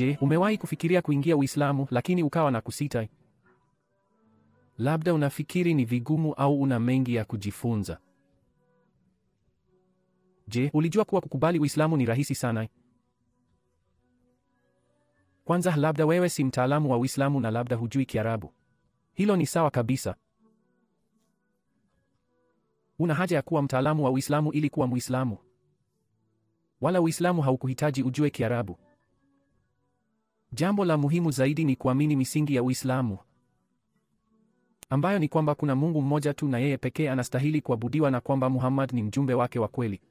Je, umewahi kufikiria kuingia Uislamu lakini ukawa na kusita? Labda unafikiri ni vigumu au una mengi ya kujifunza. Je, ulijua kuwa kukubali Uislamu ni rahisi sana? Kwanza, labda wewe si mtaalamu wa Uislamu na labda hujui Kiarabu. Hilo ni sawa kabisa. Una haja ya kuwa mtaalamu wa Uislamu ili kuwa Muislamu. Wala Uislamu haukuhitaji ujue Kiarabu. Jambo la muhimu zaidi ni kuamini misingi ya Uislamu ambayo ni kwamba kuna Mungu mmoja tu na yeye pekee anastahili kuabudiwa na kwamba Muhammad ni mjumbe wake wa kweli.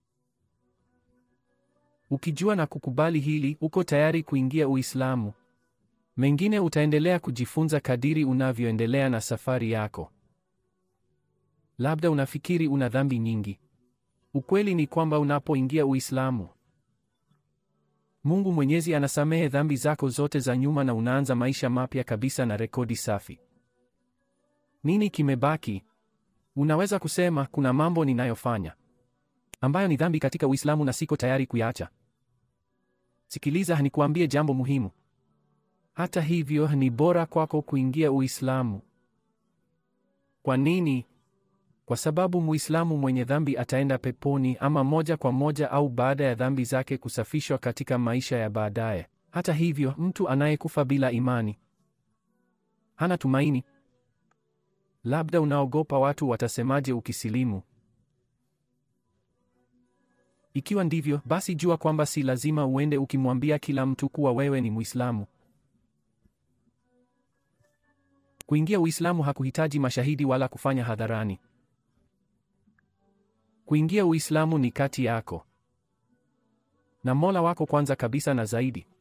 Ukijua na kukubali hili, uko tayari kuingia Uislamu. Mengine utaendelea kujifunza kadiri unavyoendelea na safari yako. Labda unafikiri una dhambi nyingi. Ukweli ni kwamba unapoingia Uislamu, Mungu Mwenyezi anasamehe dhambi zako zote za nyuma na unaanza maisha mapya kabisa na rekodi safi. Nini kimebaki? Unaweza kusema kuna mambo ninayofanya ambayo ni dhambi katika Uislamu na siko tayari kuyaacha. Sikiliza, nikuambie jambo muhimu. Hata hivyo, ni bora kwako kuingia Uislamu. Kwa nini? Kwa sababu Muislamu mwenye dhambi ataenda peponi ama moja kwa moja au baada ya dhambi zake kusafishwa katika maisha ya baadaye. Hata hivyo, mtu anayekufa bila imani hana tumaini. Labda unaogopa watu watasemaje ukisilimu. Ikiwa ndivyo, basi jua kwamba si lazima uende ukimwambia kila mtu kuwa wewe ni Muislamu. Kuingia Uislamu hakuhitaji mashahidi wala kufanya hadharani. Kuingia Uislamu ni kati yako na Mola wako kwanza kabisa na zaidi.